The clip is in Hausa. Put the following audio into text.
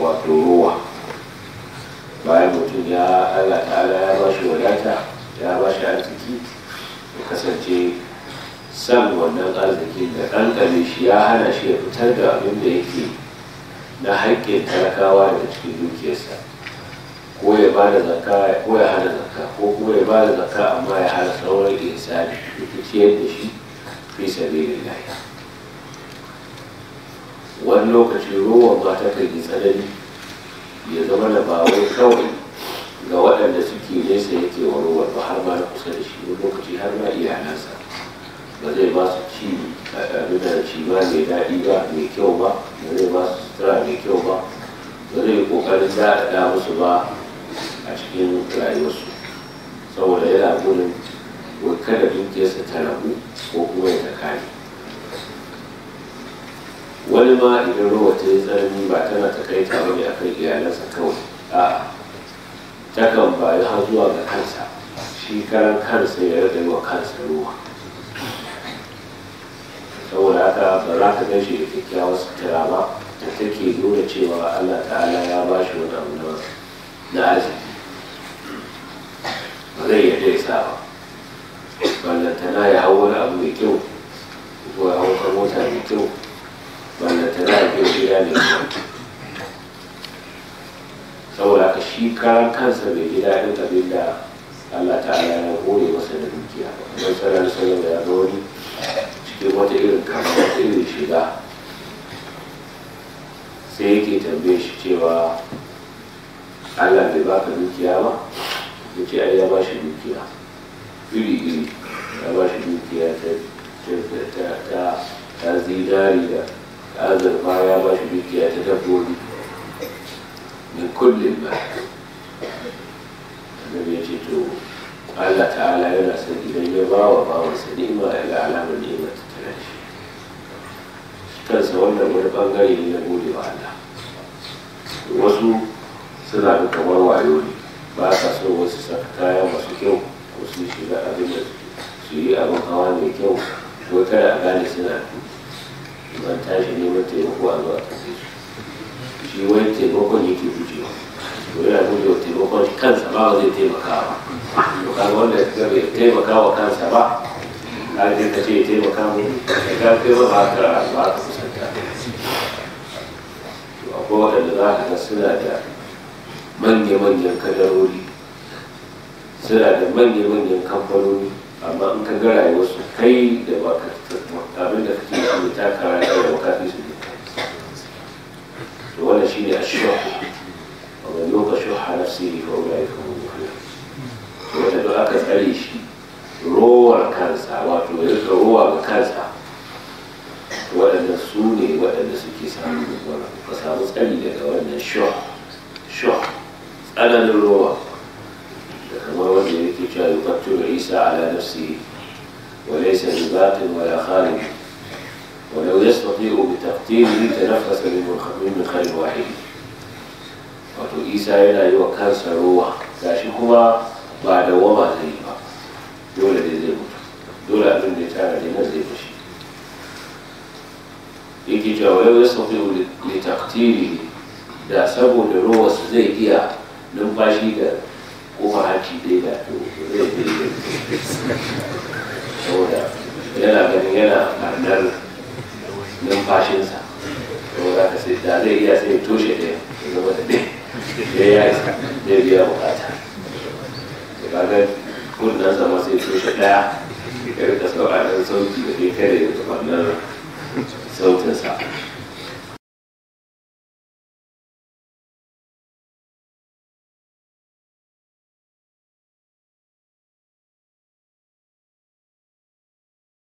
wato ruwa bayan mutum ya allah ta'ala ya ba shi wadata ya ba shi arziki ya kasance san wannan arziki da ƙanƙame shi ya hana shi ya fitar da abin da yake na haƙƙin talakawa daga cikin dukiyarsa ko ya ba da zakka ko ya hana zakka ko kuma ya ba da zakka amma ya hana sauran ihsani ya ciyar da shi fi sabilillah wani lokaci ruwan ba ta kai tsanani ya zama da ba wai kawai ga waɗanda suke nesa yake wa ruwan ba har ma na kusa da shi wani lokaci har ma iyalansa ba zai ba su ci abin da ci ba mai daɗi ba mai kyau ba ba zai ba su sutura mai kyau ba ba zai ƙoƙarin daɗaɗa musu ba a cikin rayuwarsu saboda yana gudun kada dukiyarsa ta rabu ko kuma ya ta kare wani ma idan ruwa ta yi tsanani ba tana ta kai ta bane akan iyalansa kawai a takan bayi har zuwa ga kansa shi karan kansa ya rage wa kansa ruwa saboda haka ba za ka gan shi da kyakkyawar sutura ba da take nuna cewa allah ta'ala ya ba shi wani abu na arziki ba zai yarda ya sa ba ballantana ya hau wani abu mai kyau ko ya hau ta mota mai kyau ballantana ya kai gida mai kyau saboda ka shi karan kansa bai ji daɗin abin da Allah ta'ala ya hore masa da dukiya don sanar sanar da ya ga wani cikin wata irin kama wata irin shiga sai yake tambaye shi cewa Allah bai baka dukiya ba ya ce ai ya ba shi dukiya iri iri ya ba shi dukiya ta ta zinari da azurfa ya ba shi dukiya ta dabbobi min kullum ba annabi ya ce to Allah ta'ala yana son idan ya ba wa bawansa ni'ima ya ga alamar ni'imar ta tare shi kansa wannan wani bangare ne na gode wa Allah wasu suna da kamar wayo ne ba sa so wasu saka kaya masu kyau ko su shiga abin da su yi abin hawa mai kyau ko kada a gane suna ban tashi neman taimako a zuwa tafi su shi wani taimakon yake gujewa to yana gujewa taimakon kansa ba zai taimaka ba to kaga wanda ya bai taimaka wa kansa ba ka je ka ce ya taimaka mu da ka kai ba ba ka ba ka kusanta to akwai waɗanda za ka ga suna da manya-manyan kadarori suna da manya-manyan kamfanoni amma in ka ga rayuwarsu kai da ba ka abin da kake yi ta kara da ba ka fi su ne to wannan shine ashuh wa man yuqa shuha nafsihi fa ulaika hum muflihun to wanda duk aka tsare shi rowar kansa wato ya rika rowa ga kansa waɗanda su ne waɗanda suke samu ka samu tsari daga wannan shuh shuh tsananin rowa da kamar wanda yake cewa yuqattilu isa ala nafsihi وليس بباطن ولا خارج ولو يستطيع بتقديره تنفس من خير واحد wato isa yana yi wa kansa ruwa gashi kuma ba da wama zai yi ba dole dai zai mutu dole abin da ya tara da nan zai fushi yake cewa wani ya sauke li taktiri da saboda ruwa su zai iya numfashi da kofar hanci dai da to zai saboda yana ganin yana ɓarnar numfashinsa saboda ka sai da zai iya sai toshe ɗaya ya zama da ɗaya ya ya isa zai biya bukata da kaga kunnan sama sai toshe ɗaya ya rika sauraron sauti da kai kare da ɓarnar sautinsa